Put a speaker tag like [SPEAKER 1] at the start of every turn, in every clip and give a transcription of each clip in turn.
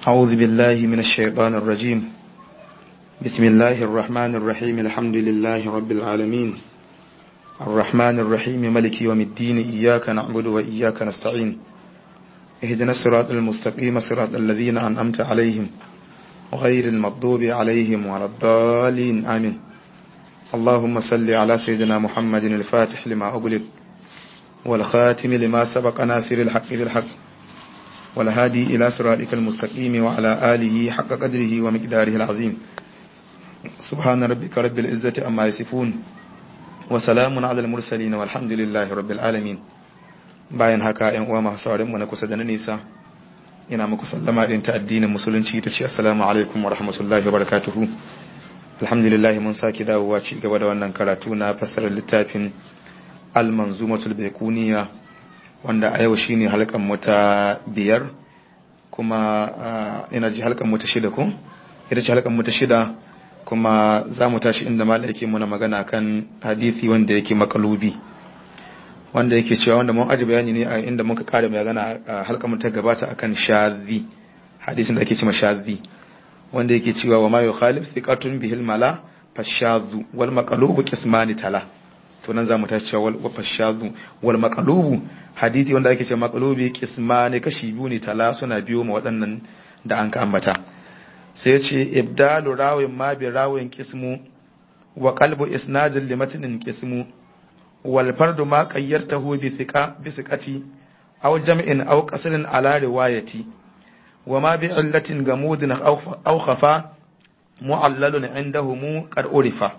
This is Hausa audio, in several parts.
[SPEAKER 1] أعوذ بالله من الشيطان الرجيم بسم الله الرحمن الرحيم الحمد لله رب العالمين الرحمن الرحيم ملك يوم الدين إياك نعبد وإياك نستعين اهدنا الصراط المستقيم صراط الذين أنعمت عليهم غير المغضوب عليهم ولا الضالين آمين اللهم صل على سيدنا محمد الفاتح لما أغلق والخاتم لما سبق ناصر الحق بالحق والهادي إلى صراطك المستقيم وعلى آله حق قدره ومقداره العظيم سبحان ربك رب العزة أما يصفون وسلام على المرسلين والحمد لله رب العالمين bayan haka ‘yan uwa masu saurin mu na kusa da na nisa ina muku sallama ɗin ta addinin musulunci ta ce assalamu alaikum wa rahmatullahi wa barakatuhu alhamdulillah mun sake dawowa ci gaba da wannan karatu na fassarar littafin al-manzumatul baikuniya wanda a yau shine halkan mu ta biyar kuma ina ji halkan mu ta shida ko ita ce halkan mu ta shida kuma za mu tashi inda malai yake muna magana kan hadisi wanda yake makalubi wanda yake cewa wanda mun aji bayani ne a inda muka kare magana a halkan mu ta gabata akan shadhi hadisin da ake cewa shadhi wanda yake cewa wa ma yukhalif thiqatun bihil mala fashazu wal maqlubu qismani tala to nan zamu tashi cewa wal fashazu wal maqlubu hadisi wanda ake cewa maqlubi qismani kashi biyu ne tala suna biyo ma waɗannan da an ka ambata sai ya ce ibdalu rawin ma bi rawin qismu wa qalbu isnadin li matnin qismu wal fardu ma qayyartahu bi thiqa bi thiqati aw jam'in aw qasrin ala riwayati wa ma bi illatin gamudin aw khafa mu'allalun indahum qad urifa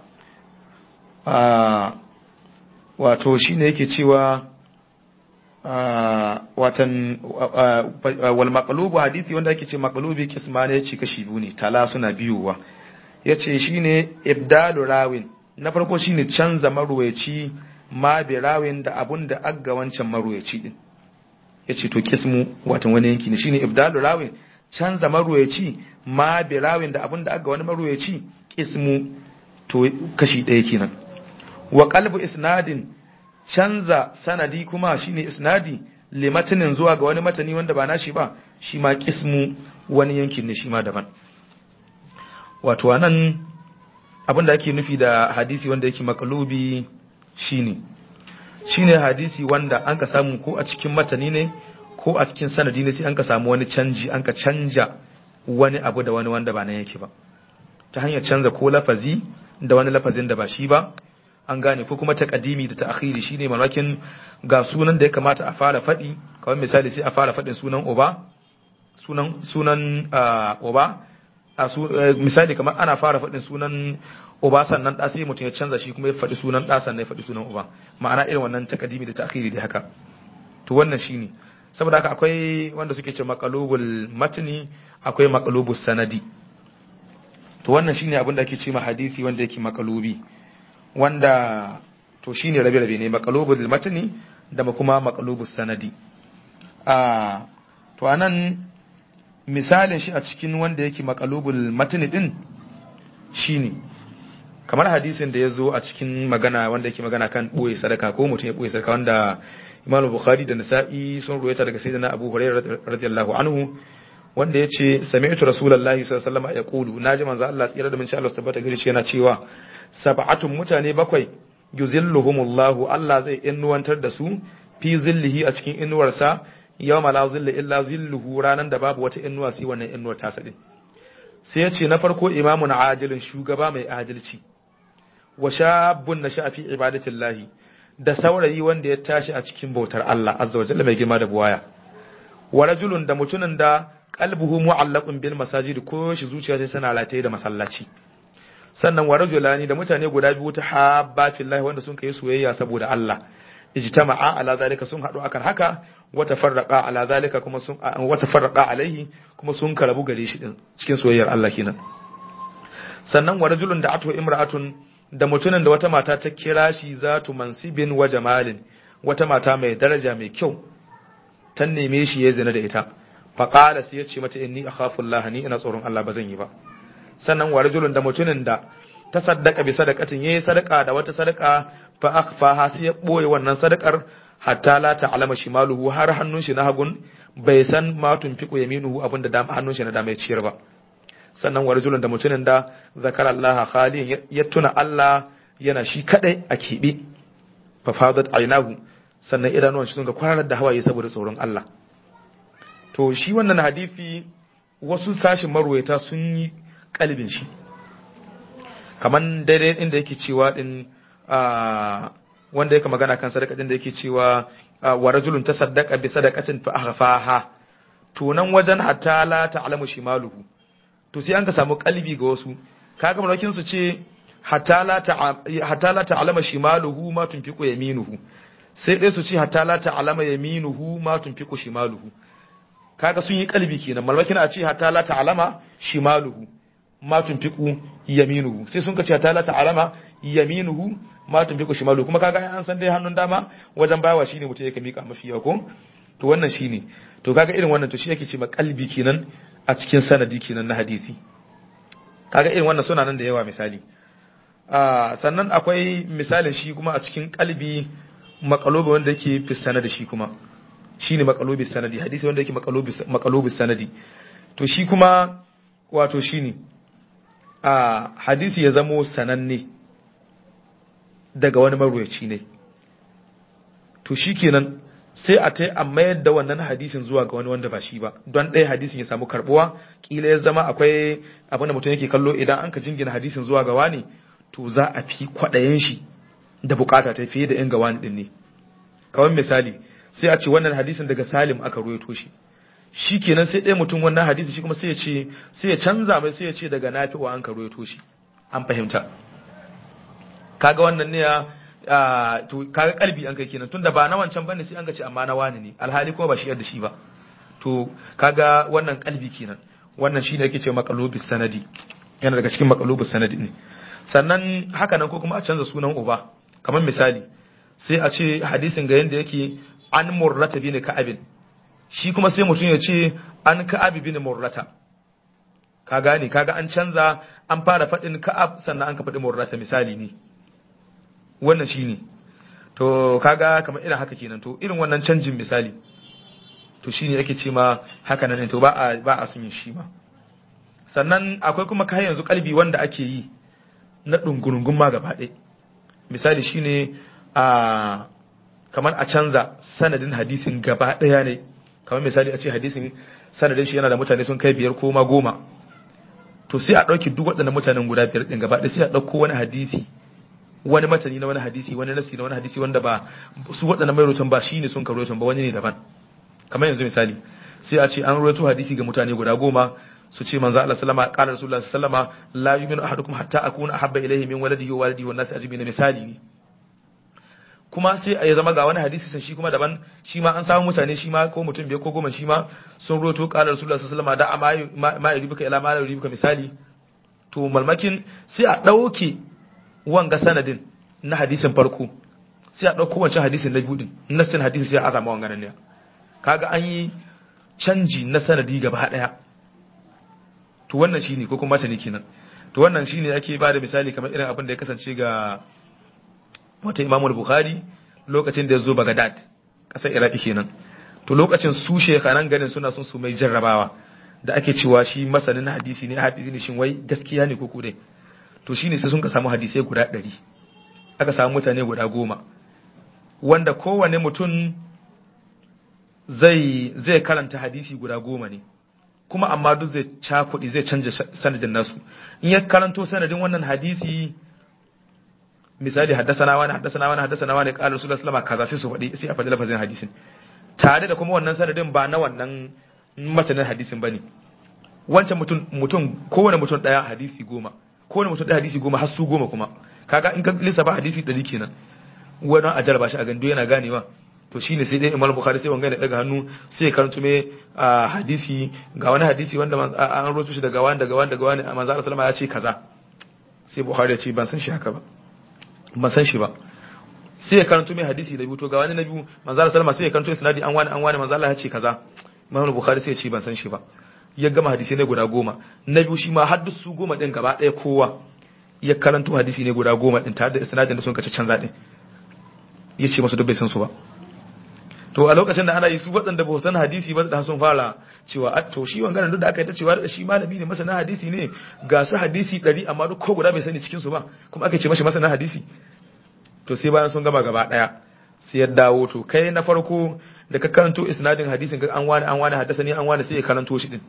[SPEAKER 1] wato shine yake cewa watan wal maqlubu hadisi wanda yake ce maqlubi kismane yace kashi biyu ne tala suna biyuwa yace shine ibdalu rawin na farko shine canza marwayaci ma bi rawin da abun da agga wancan marwayaci din yace to kismu watan wani yanki ne shine ibdalu rawin canza marwayaci ma bi rawin da abun da agga wani marwayaci kismu to kashi ɗaya kenan wa qalbu isnadin canza sanadi kuma shine isnadi limatinin zuwa ga wani matani wanda ba nashi ba shi ma kismu wani yankin ne shi ma daban wato anan abin da ake nufi da hadisi wanda yake makalubi shine shine hadisi wanda an ka samu ko a cikin matani ne ko a cikin sanadi ne sai an ka samu wani canji an ka canja wani abu da wani wanda ba nan yake ba ta hanyar canza ko lafazi da wani lafazin da ba shi ba an gane ko kuma taqdimi da ta'khiri shine mamakin ga sunan da ya kamata a fara faɗi kawai misali sai a fara faɗin sunan uba sunan sunan uba a misali kamar ana fara faɗin sunan uba sannan ɗa sai mutum ya canza shi kuma ya faɗi sunan ɗa sannan ya faɗi sunan uba ma'ana irin wannan taqdimi da ta'khiri da haka to wannan shine saboda haka akwai wanda suke ce maqalubul matni akwai maqalubus sanadi to wannan shine abin da ake ce ma hadisi wanda yake maqalubi wanda to shine rabe-rabe ne maqalubul matni da kuma maqalubus sanadi a to anan misalin shi a cikin wanda yake maqalubul matni din shine kamar hadisin da yazo a cikin magana wanda yake magana kan boye sadaka ko mutum ya boye sadaka wanda Imam Bukhari da Nasa'i sun ruwaita daga Sayyidina Abu Hurairah radiyallahu anhu wanda yace sami'tu Rasulullahi sallallahu alaihi wasallam yaqulu naji manzo Allah tsira da mun sha Allah tabbata gari shi yana cewa sab'atun mutane bakwai yuzilluhumullahu Allah zai innuwantar da su fi zillihi a cikin innuwarsa yawma la zilla illa zilluhu ranan da babu wata innuwa sai wannan innuwar ta sade sai ya ce na farko imamun adilin shugaba mai adalci wa shabun na shafi ibadatillahi da saurayi wanda ya tashi a cikin bautar Allah azza wa jalla mai girma da buwaya wa rajulun da mutumin da qalbuhu mu'allaqun bil masajid ko shi zuciya tana rataye da masallaci sannan wa rajulani da mutane guda biyu ta habba fillahi wanda sun kai soyayya saboda Allah ijtama'a ala zalika sun hadu akan haka wa tafarraqa ala zalika kuma sun wa tafarraqa alaihi kuma sun karabu gare shi din cikin soyayyar Allah kenan sannan wa rajulun da atu imra'atun da mutumin da wata mata ta kira shi zatu mansibin wa jamalin wata mata mai daraja mai kyau ta neme shi ya zina da ita faqala sai ya ce mata inni akhafu Allah ni ina tsoron Allah ba zan yi ba sannan wa rajulun da mutumin da ta saddaka bi sadaqatin yayi sadaka da wata sadaka fa akhfaha sai ya boye wannan sadakar hatta la ta'lama shimaluhu har hannun shi na hagun bai san ma tunfiqu yaminuhu abinda da hannun shi na dama ya ciyar ba sannan wa rajulun da mutumin da zakara Allah khaliyan ya tuna Allah yana shi kadai a keɓe fa fadat aynahu sannan idanuwan shi sun ga kwararar da hawaye saboda tsoron Allah to shi wannan hadisi wasu sashin marwayata sun yi kalbin shi kaman daidai inda yake cewa din wanda yake magana kan sadaka din da yake cewa wa rajulun tasaddaqa bi sadaqatin fa akhfaha to nan wajen hatta la ta'lamu shimaluhu to sai an ka samu kalbi ga wasu kaga malakin su ce hatta la ta'lama shimaluhu ma tunfiqu yaminuhu sai dai su ce hatta la ta'lama yaminuhu ma tunfiqu shimaluhu kaga sun yi kalbi kenan malakin a ce hatta la ta'lama shimaluhu ma tunfiqu yaminuhu sai sun ka ce hatta la ta'lama yaminuhu ma tunfiqu shimaluhu kuma kaga an san dai hannun dama wajen bawa shine mutum yake mika mafi yawa ko to wannan shine to kaga irin wannan to shi yake ce ma kalbi kenan a cikin sanadi kenan na hadisi kaga irin wannan suna nan da yawa misali sannan akwai misalin shi kuma a cikin kalbi makalobi wanda yake fi sanadi shi kuma shine makalobi sanadi hadisi wanda yake makalobi makalobi sanadi to shi kuma wato shine a hadisi ya zamo sananne daga wani marwayaci ne to shikenan sai a tai a mayar da wannan hadisin zuwa ga wani wanda ba shi ba don ɗaya hadisin ya samu karbuwa kila ya zama akwai abin da mutum yake kallo idan an ka jingina hadisin zuwa ga wani to za a fi kwaɗayen shi da bukata ta fiye da yan ga wani ɗin ne kawai misali sai a ce wannan hadisin daga salim aka ruwaito shi shi kenan sai ɗaya mutum wannan hadisi shi kuma sai ya ce sai ya canza mai sai ya ce daga nafi'u an ka ruwaito shi an fahimta kaga wannan ne ya to kaga kalbi an kai kenan tunda ba na wancan bane sai an ga ce amma na wani ne alhali kuma ba shi yadda shi ba to kaga wannan kalbi kenan wannan shine yake ce maqalubis sanadi yana daga cikin maqalubis sanadi ne sannan haka nan ko kuma a canza sunan uba kamar misali sai a ce hadisin ga yanda yake an murrata bin ka'abin shi kuma sai mutum ya ce an ka'abi bin murrata ka gane kaga an canza an fara faɗin ka'ab sannan an ka faɗi murrata misali ne wannan shine to kaga kamar irin haka kenan to irin wannan canjin misali to shine ake ce ma haka nan to ba a ba a sun yin shi ma sannan akwai kuma kai yanzu kalbi wanda ake yi na dungurungun ma gaba ɗaya misali shine a kamar a canza sanadin hadisin gaba ɗaya ne kamar misali a ce hadisin sanadin shi yana da mutane sun kai biyar ko ma goma to sai a ɗauki duk waɗannan mutanen guda biyar ɗin gaba ɗaya sai a ɗauko wani hadisi wani matani na wani hadisi wani nasi na wani hadisi wanda ba su waɗannan mai rotan ba shine sun karo ba wani ne daban kamar yanzu misali sai a ce an rawaito hadisi ga mutane guda goma su ce manzo Allah sallama qala rasulullah sallama la yu'minu ahadukum hatta akuna ahabba ilayhi min waladihi wa walidihi wan nasi ajma'in misali ne kuma sai a zama ga wani hadisi san shi kuma daban shi ma an samu mutane shi ma ko mutum biyar ko goma shi ma sun rawaito qala rasulullah sallama da ma ma yuribuka ila ma yuribuka misali to malmakin sai a dauke wanga sanadin na hadisin farko sai a ɗauko wancan hadisin na biyu din nassin hadisi sai a azama wangan ne kaga an yi canji na sanadi gaba ɗaya to wannan shine ko kuma matani kenan to wannan shine ake ba da misali kamar irin abin da ya kasance ga wata imamul bukhari lokacin da ya zo bagadad ƙasar iraki kenan to lokacin su shekaran ganin suna son su mai jarrabawa da ake cewa shi masanin hadisi ne hadisi ne shin wai gaskiya ne ko dai to shine sai sun ka samu hadisai guda ɗari aka samu mutane guda goma wanda kowane mutum zai zai karanta hadisi guda goma ne kuma amma duk zai cakuɗi zai canja sanadin nasu in ya karanto sanadin wannan hadisi misali haddasana wani haddasana wani haddasana wani qala rasulullahi sallallahu alaihi wasallam kaza sai su faɗi sai a faɗi lafazin hadisin tare da kuma wannan sanadin ba na wannan matanin hadisin bane wancan mutum mutum kowane mutum daya hadisi goma kowane mutum daya hadisi goma har su goma kuma kaga in ka lissafa hadisi ɗari kenan wannan a jarraba shi a gando yana ganewa to shine sai dai imam bukhari sai wanga da daga hannu sai karanto me hadisi ga wani hadisi wanda an roto shi daga wani daga wani daga wani manzo Allah sallama ya ce kaza sai bukhari ya ce ban san shi haka ba ban san shi ba sai ya karanto me hadisi da biyu to ga wani na biyu manzo Allah sallama sai ya karanto isnadi an wani an wani manzo Allah ya ce kaza imam bukhari sai ya ce ban san shi ba ya gama hadisi ne guda goma na biyu shi ma har duk su goma din gaba ɗaya kowa ya karanto hadisi ne guda goma din tare da isnadin da sun kace canza din ya ce masu duk bai san su ba to a lokacin da ana yi su waɗanda ba san hadisi ba da sun fara cewa a to shi wangaran duk da aka yi ta cewa da shi malami ne masana hadisi ne ga su hadisi ɗari amma duk ko guda bai sani cikin su ba kuma aka ce mashi masana hadisi to sai bayan sun gama gaba ɗaya sai ya dawo to kai na farko da ka karanto isnadin hadisin an wani an wani haddasa ne an wani sai ya karanto shi din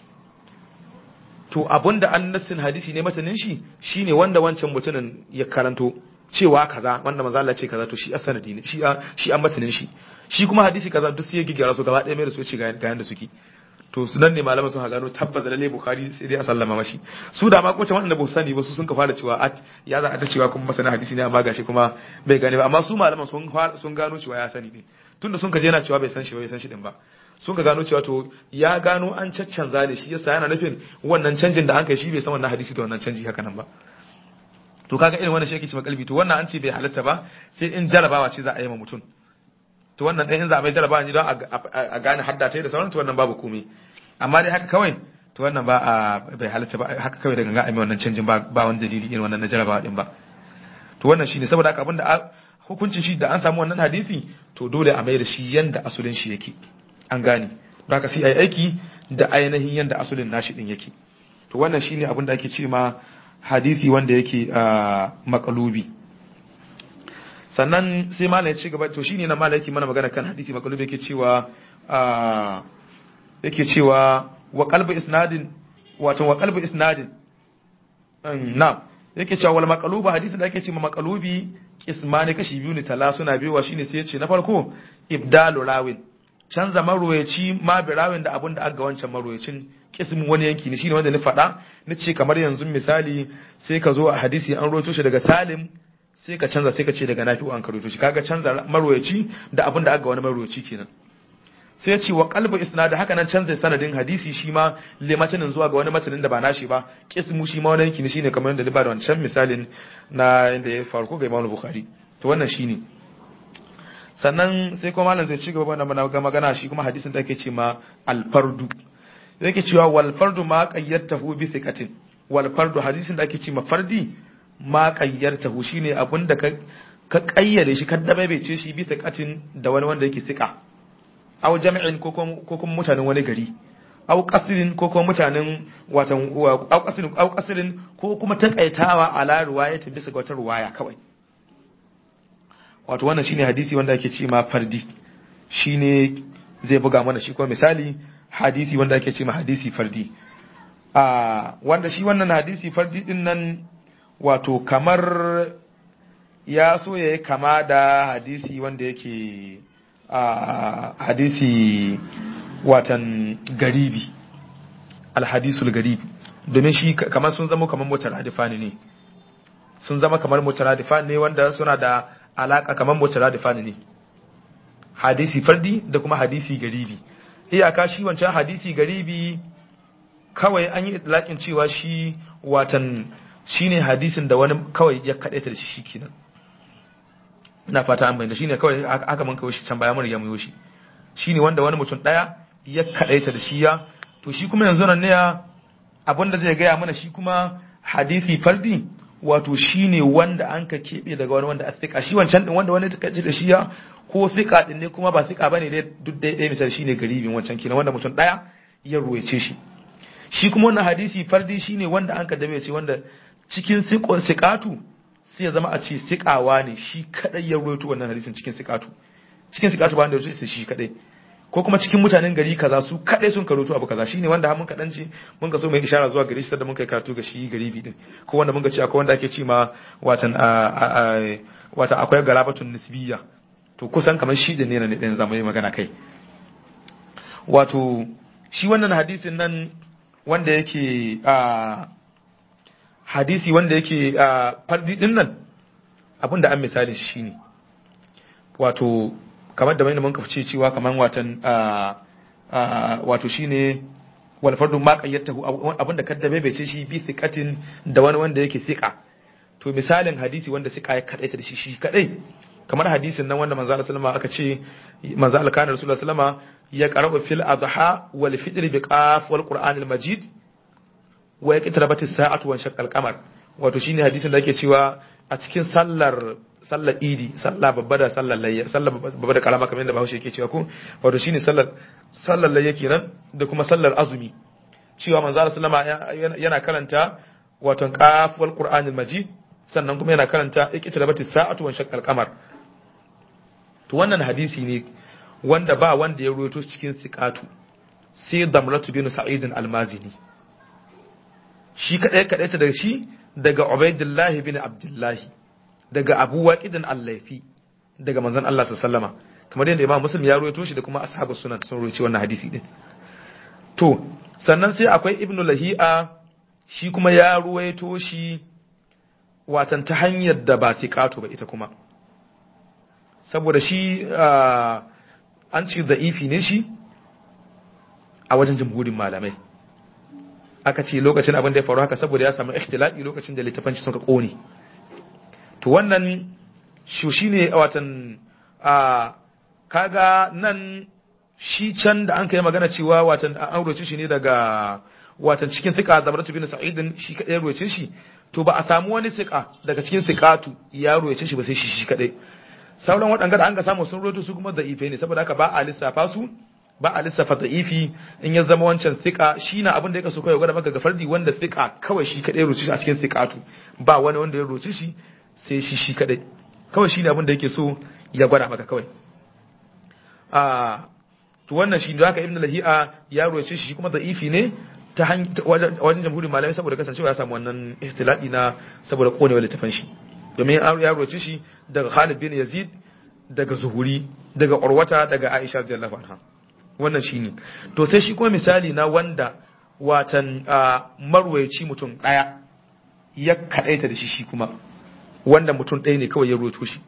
[SPEAKER 1] to abinda an nassin hadisi ne matanin shi shine wanda wancan mutumin ya karanto cewa kaza wanda manzo Allah ce kaza to shi asanadi ne shi shi an matanin shi shi kuma hadisi kaza duk sai ya gigyara su gaba ɗaya mai da su ci ga yanda suke to su nan ne malaman sun gano tabbas lalle bukhari sai dai a sallama mashi su da ma ko wanda ba su sani ba su sun ka fara cewa at ya za a ta cewa kuma masana hadisi ne amma gashi kuma bai gane ba amma su malaman sun sun gano cewa ya sani ne tunda sun ka je yana cewa bai san shi ba bai san shi din ba sun ka gano cewa to ya gano an caccanza ne shi yasa yana nufin wannan canjin da an kai shi bai san wannan hadisi da wannan canji haka nan ba to kaga irin wannan shi yake cewa kalbi to wannan an ce bai halatta ba sai in jarabawa ce za a yi ma mutum to wannan ɗan in za a mai jarabawa ne don a gane hadda ta da sauran to wannan babu komai amma dai haka kawai to wannan ba a bai halatta ba haka kawai da ganga a mai wannan canjin ba ba wani dalili irin wannan na jarabawa din ba to wannan shine saboda haka abinda hukuncin shi da an samu wannan hadisi to dole a mai da shi yanda asulin shi yake an gane don haka sai a yi aiki da ainihin yanda asulin nashi din yake to wannan shine abin da ake ce ma hadisi wanda yake makalubi sannan sai malam ya ci gaba to shine na malam yake mana magana kan hadisi makalubi yake cewa yake cewa wa qalbu isnadin wato wa qalbu isnadin na yake cewa wal maqalubu hadisin da ake cewa maqalubi kismani kashi biyu ne tala suna biyowa shine sai ya ce na farko ibdalu rawin canza marwayaci ma birawin da abin da aka wancan marwayacin kismin wani yanki ne shine wanda ni faɗa ni ce kamar yanzu misali sai ka zo a hadisi an roto shi daga salim sai ka canza sai ka ce daga nafi'u an karoto shi kaga canza marwayaci da abin da aka wani marwayaci kenan sai ya ce wa qalbu isnad haka nan canza sanadin hadisi shi ma limatanin zuwa ga wani matanin da ba nashi ba kismu shi ma wani yanki ne shine kamar yadda ba da wancan misalin na inda ya faru ga Imam Bukhari to wannan shine sannan sai kuma malam zai ci gaba da ga magana shi kuma hadisin da ake ce ma alfardu yake cewa wal fardu ma qayyatahu bi thiqatin wal fardu hadisin da ake ce ma fardi ma qayyatahu shine abinda ka ka kayyade shi ka dabaice shi bi thiqatin da wani wanda yake thiqa aw jami'in ko kuma mutanen wani gari aw qasrin ko kuma mutanen watan aw qasrin aw qasrin ko kuma takaitawa ala riwayatin bisa ga wata riwaya kawai wato wannan shine hadisi wanda ake ce ma fardi shine zai buga mana shi kuma misali hadisi wanda ake ce ma hadisi fardi a wanda shi wannan hadisi fardi din nan wato kamar ya so ya yi kama da hadisi wanda yake a hadisi watan garibi alhadisul garibi domin shi kamar sun zama kamar mutaradifani ne sun zama kamar mutaradifani ne wanda suna da alaka kamar mutaradifani ne hadisi fardi da kuma hadisi garibi iyaka shi wancan hadisi garibi kawai an yi itlaƙin cewa shi watan shine hadisin da wani kawai ya kaɗaita da shi shikenan ina fata an bayyana shine kawai aka man kawai shi can baya mun riga mu shi shine wanda wani mutum daya ya kaɗaita da shi ya to shi kuma yanzu nan ne abinda zai gaya mana shi kuma hadisi fardi wato shine wanda an ka keɓe daga wani wanda a tsika shi wancan din wanda wani ta da shi ya ko tsika din ne kuma ba tsika bane dai duk dai dai misali shine garibin wancan kenan wanda mutum daya ya ruwaice shi shi kuma wannan hadisi fardi shine wanda an ka dabe ce wanda cikin siqatu sai ya zama a ce siqawa ne shi kadai ya ruwaito wannan hadisin cikin siqatu cikin siqatu ba wanda ya ce shi kadai ko kuma cikin mutanen gari kaza su kadai sun karoto abu kaza shine wanda mun kadan ce mun ka so mai ishara zuwa gari shi da mun kai karatu ga shi garibi din ko wanda mun ga ce akwai wanda ake ce ma watan watan akwai garabatun nisbiya to kusan kamar shi da ne na ɗin zama yi magana kai wato shi wannan hadisin nan wanda yake a hadisi wanda yake a fardi din nan abinda an misalin shi ne wato kamar da mai mun kafa cewa kamar watan wato shine wal fardu ma qayyatahu abinda kaddabe bai ce shi bi thiqatin da wani wanda yake thiqa to misalin hadisi wanda thiqa ya kadaita da shi shi kadai kamar hadisin nan wanda manzo Allah sallama aka ce manzo Allah kana rasulullahi sallama ya qara'u fil adha wal fitr bi qaf wal qur'anil majid wa yaqtarabat as-sa'atu wa shaqqa al-qamar wato shine hadisin da yake cewa a cikin sallar sallar idi sallah babba da sallar layya sallar babba da karama kamar yadda Bahaushe yake cewa ko wato shine sallar sallar layya kenan da kuma sallar azumi cewa manzo Allah sallama yana karanta wato qaf wal qur'anil majid sannan kuma yana karanta iqtarabati sa'atu wa shaqqal qamar to wannan hadisi ne wanda ba wanda ya ruwaito cikin siqatu sai damratu bin sa'id al-mazini shi kadai kadai ta daga shi daga ubaidillah bin abdullah daga abu waqidin al-laifi daga manzon Allah sallama kamar yadda imam muslim ya ruwaito shi da kuma ashabus sunan sun ruwaito wannan hadisi din to sannan sai akwai ibnu lahi'a shi kuma ya ruwaito shi watan ta hanyar da ba siqatu ba ita kuma saboda shi an ce da'ifi ne shi a wajen jamhurin malamai aka ce lokacin abin da ya faru haka saboda ya samu ikhtilati lokacin da littafan shi suka kone to wannan shi shine watan a kaga nan shi can da an kai magana cewa watan an roce shi ne daga watan cikin sika zabaratu bin sa'idin shi kadai roce shi to ba a samu wani sika daga cikin sikatu ya roce shi ba sai shi shi kadai sauran waɗanda da an ka samu sun roto su kuma da ife ne saboda haka ba a lissafa su ba a lissafa da ifi in ya zama wancan sika shi na abin da ya kaso kawai gwada maka ga fardi wanda sika kawai shi kadai roce shi a cikin sikatu ba wani wanda ya roce shi sai shi shi kadai kawai shi ne abin da yake so ya gwada maka kawai a to wannan shi da haka ibn lahi'a ya roce shi kuma da ifi ne ta wajen jamhurin malamai saboda kasancewa ya samu wannan ihtilali na saboda konewa littafin shi domin ya roce shi daga Khalid bin Yazid daga Zuhuri daga Urwata daga Aisha radiyallahu anha wannan shine to sai shi kuma misali na wanda watan marwayaci mutum daya ya kadaita da shi shi kuma wanda mutum ɗaya ne kawai ya roto shi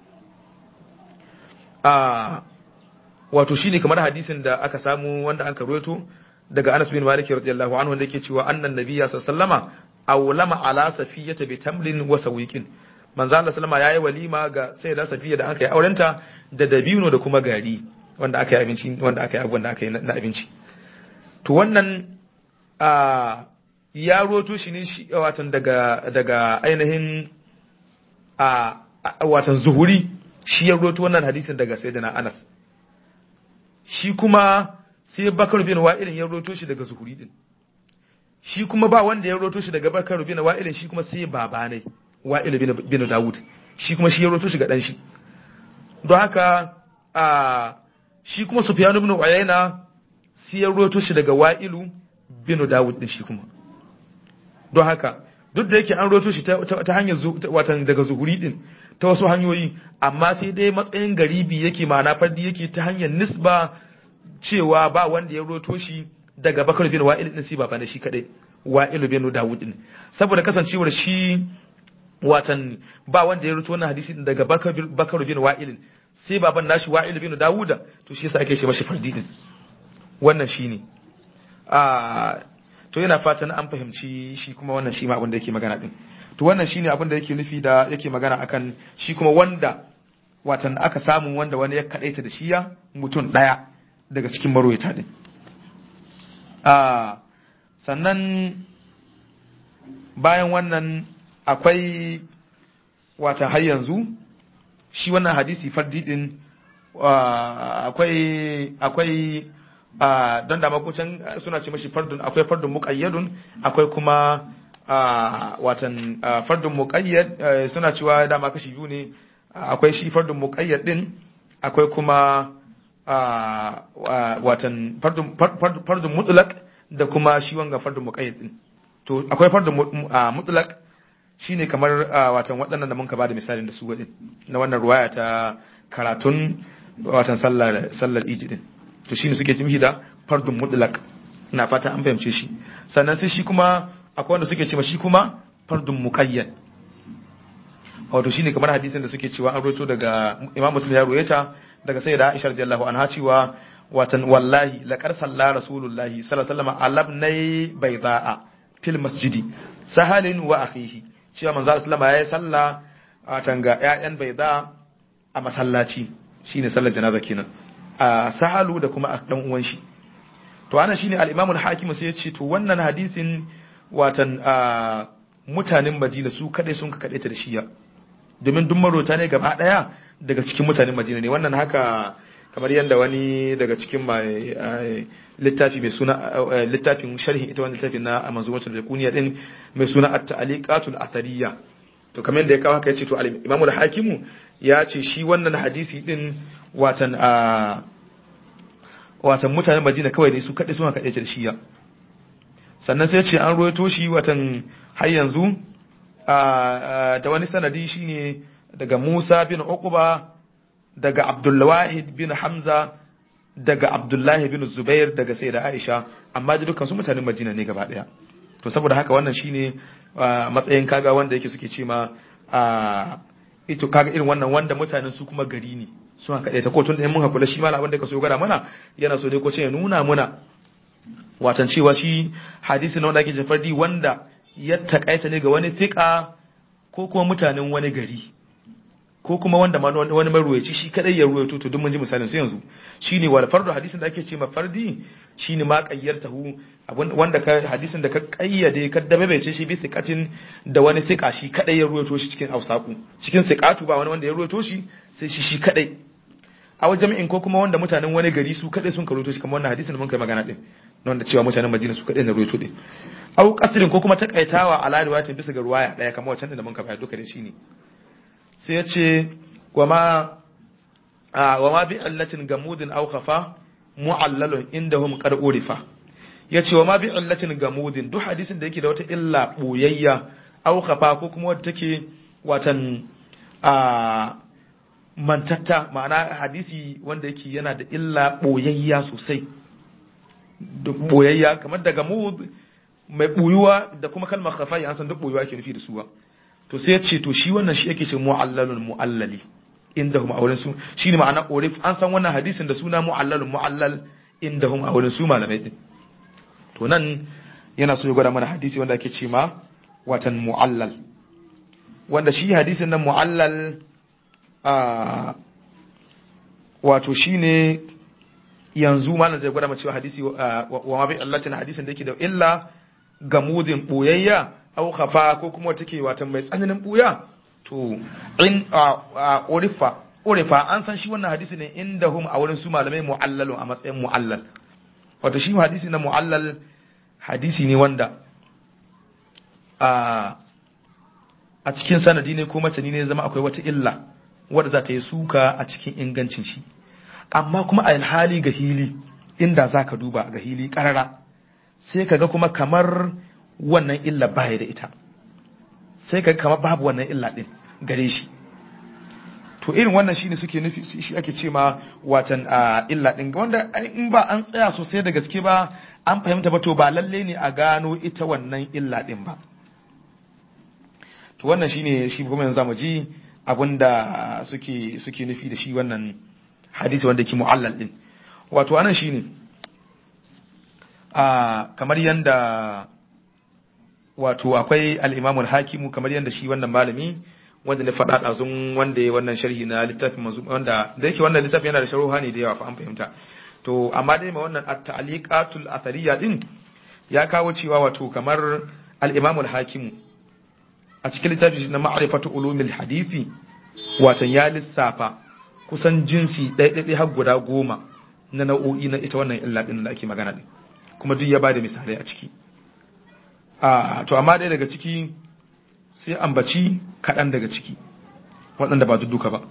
[SPEAKER 1] a wato shine kamar hadisin da aka samu wanda aka roto daga Anas bin Malik radiyallahu anhu wanda yake cewa annan nabiyya sallallahu alaihi wasallama awlama ala safiyata bi tamlin wa sawiqin manzo Allah sallama yayi walima ga sayyida safiya da aka yi aurenta da dabino da kuma gari wanda aka yi abinci wanda aka yi abubuwan da aka yi na abinci to wannan a ya roto shi ne shi watan daga daga ainihin a watan zuhuri shi ya roto wannan hadisin daga sayyidina Anas shi kuma sai Bakar bin Wa'il ya roto shi daga zuhuri din shi kuma ba wanda ya roto shi daga Bakar bin Wa'il shi kuma sai baba ne Wa'il bin Dawud shi kuma shi ya roto shi ga dan shi don haka a shi kuma Sufyan ibn Uyayna sai ya roto shi daga Wa'ilu bin Dawud din shi kuma don haka duk da yake an roto shi ta hanyar watan daga zuhuri din ta wasu hanyoyi amma sai dai matsayin garibi yake ma'ana fardi yake ta hanyar nisba cewa ba wanda ya roto shi daga bakar bin wa'il din sai baba da shi kadai wa'il bin dawud din saboda kasancewar shi watan ba wanda ya roto wannan hadisi daga bakar bin wa'il sai baban nashi wa'il bin dawuda to shi yasa ake ce mashi fardi din wannan shine a to yana fatan an fahimci shi kuma wannan shi ma abin da yake magana din to wannan shine abin da yake nufi da yake magana akan shi kuma wanda watan aka samu wanda wani ya kadaita da shi ya mutum daya daga cikin marwayata din a sannan bayan wannan akwai watan har yanzu shi wannan hadisi fardi din akwai akwai don da makocin suna ce mashi fardun akwai fardun muƙayyadun akwai kuma watan fardun muƙayyad suna cewa dama kashi biyu ne akwai shi fardun muƙayyad din akwai kuma watan fardun mutlaq da kuma shi wanga fardun muƙayyad din to akwai fardun mutlaq shine kamar watan waɗannan da mun ka bada misalin da su wadin na wannan ruwaya ta karatun watan sallar sallar ijidin to shine suke cimhi da fardun mutlaq ina fata an fahimce shi sannan sai shi kuma akwai wanda suke cewa shi kuma fardun muqayyad wato shine kamar hadisin da suke cewa an roto daga Imam Muslim ya ruwaita daga sayyida Aisha radiyallahu anha cewa watan wallahi laqad salla rasulullahi sallallahu alaihi wasallam alabnai bayda'a fil masjidi sahalin wa akhihi cewa manzo sallama yayi salla watan ga ƴaƴan bayda a masallaci shine sallar janaza kenan a sahalu da kuma a dan uwan shi to ana shine al-Imam al-Hakim sai ya ce to wannan hadisin watan mutanen Madina su kadai sun ka kadaita da shiya domin duk marota ne gaba daya daga cikin mutanen Madina ne wannan haka kamar yadda wani daga cikin mai littafi mai suna littafin sharhin ita wannan littafin na manzumatul zakuniya din mai suna at-ta'liqatul athariya to kamar yadda ya kawo haka yace to al-Imam al-Hakimu ya ce shi wannan hadisi din watan a watan mutanen Madina kawai ne su kaɗai suna kaɗai da shiya sannan sai ce an ruwaito shi watan har yanzu da wani sanadi shine daga Musa bin Uqba daga Abdulwahid bin Hamza daga Abdullahi bin Zubair daga Sayyida Aisha amma da dukkan su mutanen Madina ne gaba daya to saboda haka wannan shine matsayin kaga wanda yake suke ce ma ito kaga irin wannan wanda mutanen su kuma gari ne suna kaɗai ta kotun da mun hakula shi malam wanda ka so gwada mana yana so dai ko ce ya nuna muna watan cewa shi hadisi na wanda ake jafardi wanda ya takaita ne ga wani fiƙa ko kuma mutanen wani gari ko kuma wanda wani maruwaci shi kadai ya ruwaito to duk mun ji misalin su yanzu shine wal fardu hadisin da ake ce ma fardi shine ma qayyartahu wanda ka hadisin da ka kayyade ka dabe bai ce shi bi siqatin da wani siqa shi kadai ya ruwaito shi cikin ausaku cikin siqatu ba wani wanda ya ruwaito shi sai shi shi kadai a wajen jami'in ko kuma wanda mutanen wani gari su kadai sun karuto shi kamar wannan hadisin da mun kai magana din wanda cewa mutanen Madina su kadai na ruwaito din au qasrin ko kuma takaitawa ala riwayatin bisa ga ruwaya daya kamar wancan da mun kai duka da shi ne sai ya ce wama wama bi allatin gamudin aw khafa mu'allalun indahum qad urifa yace wama bi allatin gamudin duk hadisin da yake da wata illa boyayya aw khafa ko kuma wadda take watan a mantatta ma'ana hadisi wanda yake yana da illa boyayya sosai boyayya kamar daga gamud mai buyuwa da kuma kalmar khafa an san duk buyuwa ake nufi da suwa to sai ya ce to shi wannan shi yake ce mu'allalun mu'allali indahum a wurin su shine ma'ana orif an san wannan hadisin da suna mu'allalun mu'allal indahum a wurin su malamai din to nan yana so ya gwada mana hadisi wanda ake ce ma watan mu'allal wanda shi hadisin nan mu'allal a wato shine yanzu malam zai gwada mana cewa hadisi wa ma bi allatin hadisin da yake da illa gamudin boyayya au khafa ko kuma take watan mai tsananin buya to in urifa urifa an san shi wannan hadisi ne inda hum a wurin su malamai mu'allalun a matsayin mu'allal wato shi hadisi na mu'allal hadisi ne wanda a a cikin sanadi ne ko matani ne zama akwai wata illa wadda za ta yi suka a cikin ingancin shi amma kuma a hali ga hili inda za ka duba ga hili karara sai ka ga kuma kamar wannan illa baya da ita sai ka kamar babu wannan illa din gare shi to irin wannan shine suke nufi shi ake ce ma watan illa din wanda in ba an tsaya sosai da gaske ba an fahimta ba to ba lalle ne a gano ita wannan illa din ba to wannan shine shi kuma yanzu zamu ji abinda suke suke nufi da shi wannan hadisi wanda ke mu'allal din wato anan shine a kamar yanda wato akwai al-Imam hakimu kamar yanda shi wannan malami wanda na faɗa ɗazun wanda ya wannan sharhi na littafin mazu wanda da yake wannan littafin yana da sharuha ne da yawa fa an fahimta to amma dai ma wannan at-ta'liqatul athariya din ya kawo cewa wato kamar al-Imam al-Hakim a cikin littafin na ma'rifatu ulumil hadisi watan ya lissafa kusan jinsi ɗaya har guda goma na nau'o'i na ita wannan illa din da ake magana din kuma duk ya bada misalai a ciki a to amma dai daga ciki sai ambaci kaɗan daga ciki waɗanda ba duka ba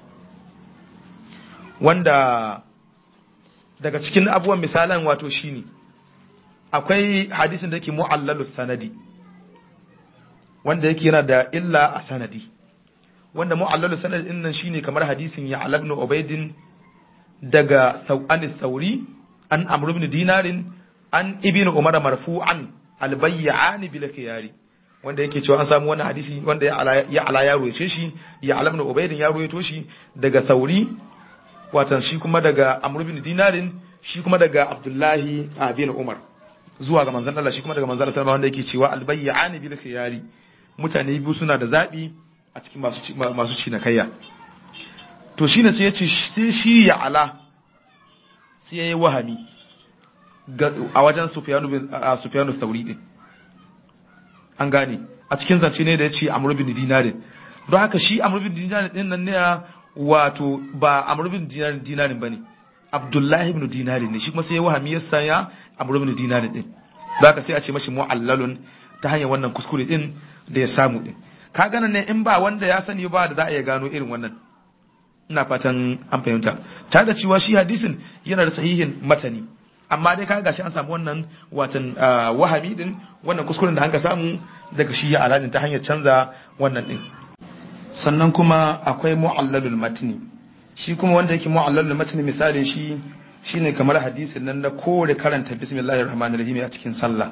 [SPEAKER 1] wanda daga cikin abubuwan misalan wato shine akwai hadisin da yake mu'allalus sanadi wanda yake yana da illa a sanadi wanda mu'allalus sanadi din nan shine kamar hadisin ya ibn ubaidin daga sau'anis sauri an amr ibn dinarin an ibn umar marfu'an albayyani bil khiyari wanda yake cewa an samu wannan hadisi wanda ya ala ya ruwace shi ya ala ibn ubaydin ya ruwaito shi daga sauri watan shi kuma daga amr ibn dinarin shi kuma daga abdullahi bin umar zuwa ga manzon Allah shi kuma daga manzon Allah wanda yake cewa albayyani bil khiyari mutane biyu suna da zabi a cikin masu masu cinikayya to shine sai ya ce sai shi ya ala sai yayi wahami a wajen Sufyanu bin Sufyanu Thauri din an gane a cikin zance ne da yace Amr bin Dinarin don haka shi amr bin dinar din nan ne wato ba amr bin dinar dinarin bane abdullahi ibn dinari ne shi kuma sai ya wahami ya saya amr ibn dinari din don haka sai a ce mashi mu'allalun ta hanyar wannan kuskure din da ya samu din ka gana ne in ba wanda ya sani ba da za a iya gano irin wannan ina fatan an fahimta ta da cewa shi hadisin yana da sahihin matani amma dai ka gashi an samu wannan watan wahami din wannan kuskuren da an ka samu daga shi ya aladin ta hanyar canza wannan din sannan kuma akwai mu'allalul matni shi kuma wanda yake mu'allalul matni misali shi shine kamar hadisin nan na kore karanta bismillahir rahmanir rahim a cikin sallah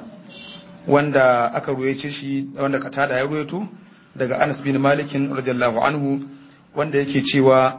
[SPEAKER 1] wanda aka ruwaice shi wanda katada ya ruwaito daga Anas bin Malikin radiyallahu anhu wanda yake cewa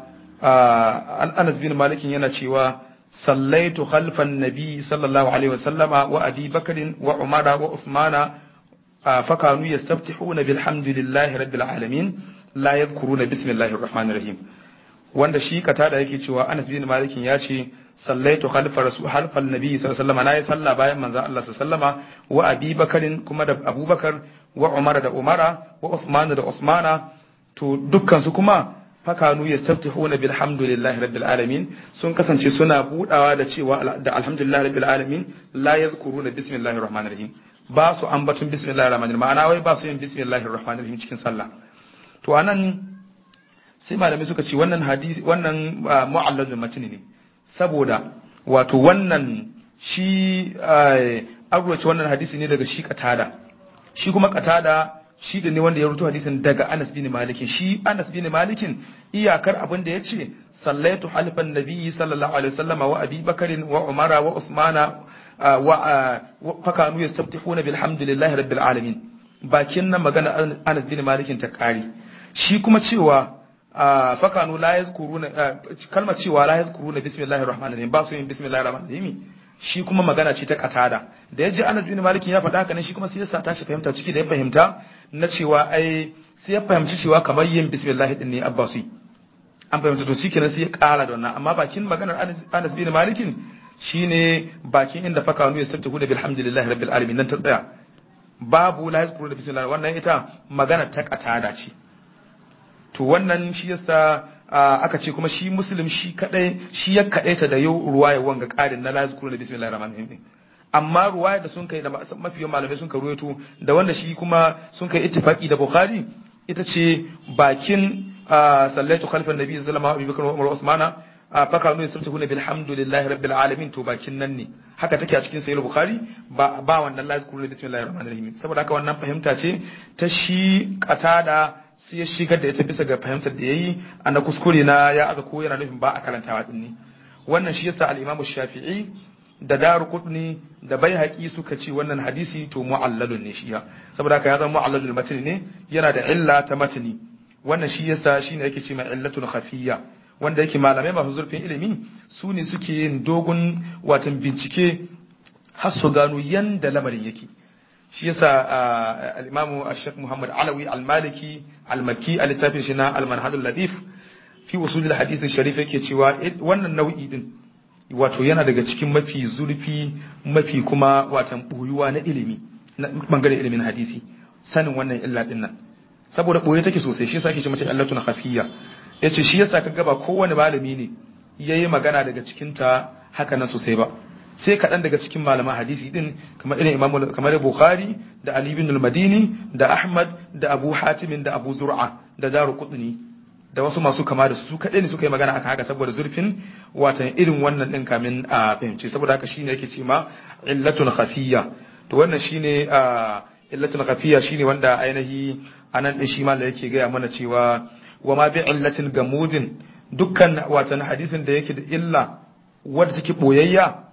[SPEAKER 1] Anas bin Malikin yana cewa sallaitu khalfan nabi sallallahu alaihi wasallama wa abi bakarin wa umara wa usmana fakanu yastaftihuna bilhamdulillahi rabbil alamin la yadhkuruna bismillahir rahmanir rahim wanda shi katada yake cewa Anas bin Malikin ya ce sallaitu khalfa rasul halfal nabi sallallahu alaihi wasallama nayi sallah bayan manzo Allah sallallahu alaihi wasallama wa abi bakarin kuma da abubakar wa umara da umara wa usman da usmana to dukkan su kuma fakanu yastaftihuna bilhamdulillahi rabbil alamin sun kasance suna budawa da cewa da alhamdulillahi rabbil alamin la yadhkuruna bismillahir rahmanir rahim ba su ambatun bismillahir rahmanir ma'ana wai ba su yin bismillahir rahmanir rahim cikin sallah to anan sai malamai suka ce wannan hadisi wannan mu'allalul matni ne saboda wato wannan shi arwace wannan hadisi ne daga shi katada shi kuma katada shi da ne wanda ya rubuta hadisin daga Anas bin Malik shi Anas bin Malik iyakar abin da yace sallaitu halfan nabiyyi sallallahu alaihi wasallam wa Abi Bakr wa Umar wa Usmana wa fakanu yastaftihuna bilhamdulillahi rabbil alamin bakin nan magana Anas bin Malik ta kare shi kuma cewa fakanu la yazkuruna kalmar cewa la yazkuruna bismillahir rahmanir rahim ba su yin bismillahir rahmanir rahim shi kuma magana ce ta katada da yaji Anas bin Malik ya faɗa haka ne shi kuma sai ya sa tashi fahimta ciki da ya fahimta na cewa ai sai ya fahimci cewa kamar yin bismillah din ne abba su an fahimta to shikenan sai ya ƙara da wannan amma bakin maganar Anas bin Malik shine bakin inda fakanu ya sabta da bilhamdulillahi rabbil alamin nan ta tsaya babu la yazkuru da bismillah wannan ita magana ta katada ce to wannan shi yasa aka ce kuma shi muslim shi kadai shi ya kadaita da yau ruwaya wanga karin na la yazkuru da bismillahir rahmanir rahim amma ruwaya da sun kai da mafiyan malamai sun karuwato da wanda shi kuma sun kai ittifaki da bukhari ita ce bakin sallaitu khalfan nabi sallallahu alaihi wasallam Umar Usmana faka nu yastabtihuna bilhamdulillahi rabbil alamin to bakin nan ne haka take a cikin sahih bukhari ba ba wannan la yazkuru bismillahir rahmanir rahim saboda haka wannan fahimta ce ta shi katada sai ya shigar da ita bisa ga fahimtar da yayi ana kuskure na ya aza ko yana nufin ba a karantawa din ne wannan shi yasa al-Imam Shafi'i da daru kudni da bai haƙi suka ce wannan hadisi to mu'allalun ne shi saboda haka ya zama mu'allalul matni ne yana da illa ta matni wannan shi yasa shine yake ce mai illatun khafiyya wanda yake malamai masu zurfin ilimi su ne suke yin dogon watan bincike har su gano yanda lamarin yake shi yasa al-imamu ash-shaykh Muhammad Alawi al-Maliki al-Makki a littafin shi na al-Manhajul Ladif fi usul al-hadith al-sharif yake cewa wannan nau'i din wato yana daga cikin mafi zurfi mafi kuma watan boyuwa na ilimi na bangaren ilimin hadisi sanin wannan illa din nan saboda boye take sosai shi yasa ake ce mata illatun khafiyya yace shi yasa kaga ba kowane malami ne yayi magana daga cikin ta haka nan sosai ba sai kaɗan daga cikin malaman hadisi din kamar irin imamu kamar bukhari da ali ibn al-madini da ahmad da abu hatim da abu zur'a da daru qutni da wasu masu kama da su su kaɗai ne suka yi magana akan haka saboda zurfin watan irin wannan ɗin kamin a fahimci saboda haka shine yake ce ma illatun khafiyya to wannan shine illatun khafiyya shine wanda ainihi anan din shi ma da yake gaya mana cewa wa ma bi illatin gamudin dukkan watan hadisin da yake da illa wadda take boyayya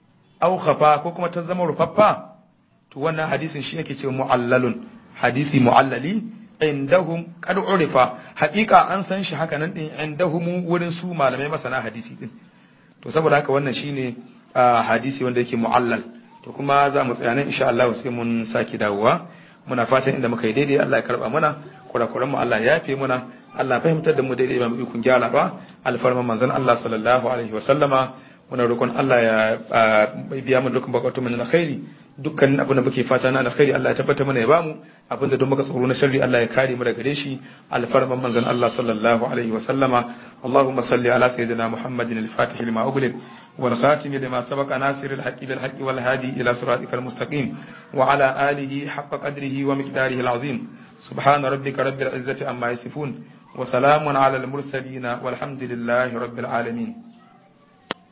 [SPEAKER 1] aw khafa ko kuma ta zama rufaffa to wannan hadisin shi yake cewa mu'allalun hadisi mu'allali indahum qad urifa haqiqa an san shi haka nan din indahum wurin su malamai masana hadisi din to saboda haka wannan shine hadisi wanda yake mu'allal to kuma za mu tsaya nan insha Allah sai mun saki dawowa muna fatan inda muka yi daidai Allah ya karba mana kurakuran mu Allah ya yafe muna Allah fahimtar da mu daidai ba mu ikon gyara ba alfarman manzon Allah sallallahu alaihi wa sallama muna roƙon Allah ya biya mu dukkan bukatun mu na alkhairi dukkanin abin da muke fata na alkhairi Allah ya tabbata mana ya bamu abin da don muka tsoro na sharri Allah ya kare mu daga gare shi alfarman manzon Allah sallallahu alaihi wa sallama Allahumma salli ala sayyidina Muhammadin al-Fatih lima ughliq wal khatim lima sabaqa nasir al-haqqi bil haqqi wal hadi ila siratikal mustaqim wa ala alihi haqqa qadrihi wa miqdarihi al-azim subhana rabbika rabbil izzati amma yasifun wa salamun ala al-mursalin walhamdulillahi rabbil alamin